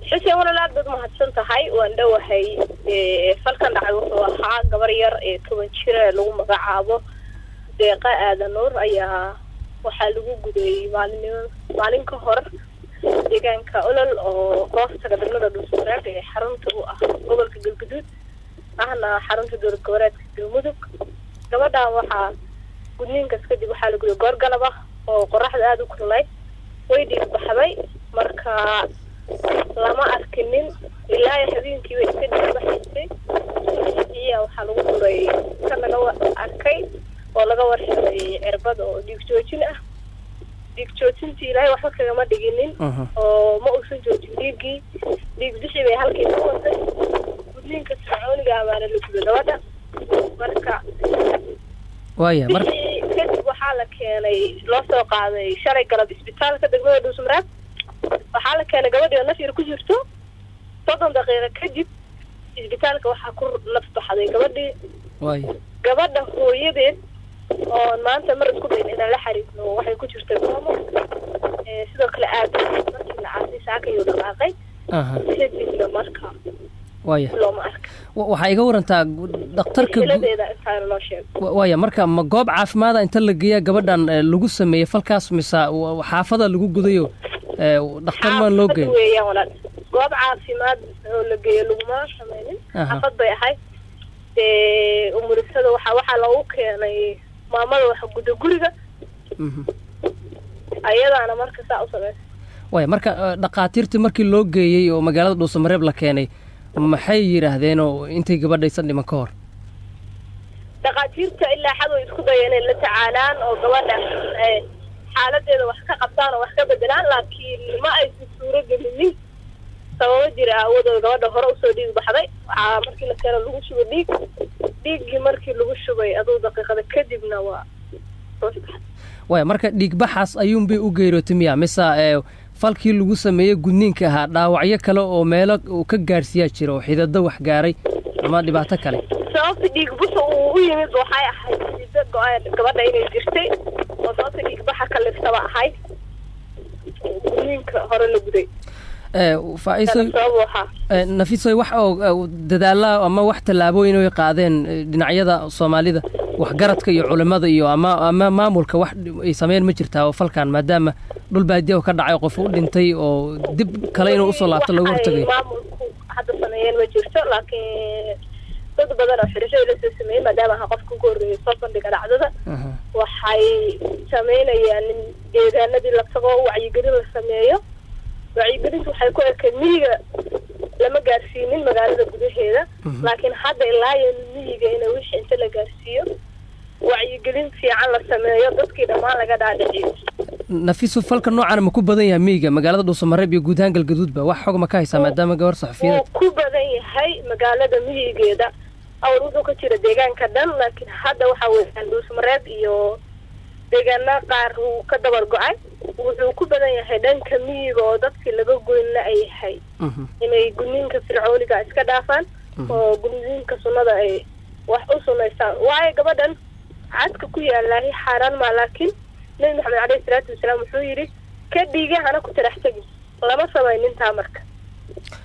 xuseen walaal aad baad mahadsan tahay waan dhowahay falkan dhacay wuxuu ahaa gabar yar ee toban jira ee lagu magacaabo deeqa aadan nuur ayaa waxaa lagu gudayey maalinimo maalin ka hor deegaanka olol oo hoostaga degmada dhuusmareeb ee xarunta u ah gobolka galguduud ahna xarunta dowlad goboleedka galmudug gabadhan waxaa gudniinkaas kadib waxaa la guday goor galab ah oo qoraxda aada u kululayd way dhiig baxday marka lama arkinin ilaa habeenkii bay iska dhiig baxaysay iya waxaa lagu duray ka laga arkay oo laga warhelay cirbad oo dhiig joojin ah dhiig joojintii ilaahay waxba kagama dhiginin oo ma uusan joojin dhiiggii dhiig bixi bay halkii ku watay gudniinka fircooniga amaana la gudo gabadha marka waaya mar bixii kadib waxaa la keenay loo soo qaaday shalay galab isbitaalka degmada dhuusmaraad waxaa la keenay gabadhii oo naf yar ku jirto soddon daqiiqo kadib isbitaalka waxaa ku naf baxday gabadhii waaya gabadha hooyadeed oo maanta mar isku dayn inaan la xariirno waxay ku jirtay goomo ee sidoo kale aad markii la caasay saakayuu dhaqaaqay aha kadibna marka waaya looma arka Wa- waxaa iga warantaa gu- dhakhtarka gu- xiladeeda intaana loo sheego wa- waaya marka ma goob caafimaada inta la geeya gabadhan eh, lagu sameeyey falkaas mise wa- xaafada lagu gudayo eh, dhakhtar maan loo geyn xaafad weeyaan walaal goob caafimaad oo la geeyo laguma sameynin Aha. xaafad bay ahayd dee umurisada waxaa waxaa loogu keenay maamada waxa guda guriga Mhm. ayadaana marka saa u sameysa waaya marka eh, dhakhaatiirtii markii loo geeyey oo magaalada dhuusamareeb la keenay maxay yidhaahdeen oo intay gabadhaysan dhiman ka hor dhakhaatiirta ilaa xad way isku dayeen inay la tacaalaan oo gabadha eh, xaaladeeda wax ka qabtaan oo wax ka bedelaan laakiin ma aysan suuro gelinin sababo jira aawadooda gabadha hore usoo dhiig baxday waxaa markii la keeno lagu shubo dhiig dhiiggii markii lagu shubay aduu daqiiqada kadibna waa soo baxday waaya marka dhiigbaxaas ayuunbay u geerootay miya mise eh, falkii lagu sameeyey gudniinka ahaa dhaawacyo kale oo meelo uu ka gaadhsiiyaa jira oo xidado wax gaaray ama dhibaato kale sababta dhiig buxa uu u yimid waxay ahayd sida go-aan gabadha inay jirtay oo sababta dhiig baxa ka liftaba ahayd gudniinka hore la guday Eh, faa'iiso sabab waxaa Eh, nafisoy wax oo eh, dadaalla ama wax tallaabooyin ay qaadeen eh, dhinacyada soomaalida waxgaradka iyo culimmada iyo ama ama maamulka wax ay sameyn ma jirtaa oo falkan maadaama dhul baadiya oo ka dhacay qof u dhintay oo dib kale inuu usoo laabto looga hortagayo Wax ay maamulku hadda sameeyeen ma jirto laakiin dad badan oo xidhisho la soo sameeyey maadaama aha qofka ugu horreeyay soo bandhiga dhacdada Aha. waxay sameynayaan in deegaanadii la tago wacyigelin la sameeyo wacyigelintu waxay ku ekayd miyiga lama gaarsiinin magaalada gudaheeda Mhm. laakiin hadda ilaa iyo miyiga in wixii inta la gaarsiiyo wacyigelin fiican la sameeyo dadkii dhammaan laga dhaadhiciyo nafiso falka noocan ma ku badan yahay miyiga magaalada dhuusamareeb iyo guud ahaan galgaduudba wax xog ma ka haysaa maadaama gabar wuu saxafiyadeed ku badan yahay magaalada miyigeeda awr wuxuu ka jira deegaanka dhan laakiin hadda waxa weeyaan dhuusmareed iyo deegaana qaar wuu ka dabar go-ay wuxuu ku badan yahay dhanka miyiga oo dadkii laga goynna ay yahay Mhm. inay gudniinka fircooniga iska dhaafaan oo gudniinka sunnada ay wax u sunaystaan waayo gabadhan cadka ku yaalahi xaaraan maa laakiin nebi maxamed caleyhi salaatu wasalaam wuxuu yidhi ka dhiiga hana ku tarax tegin lama samaynin taa marka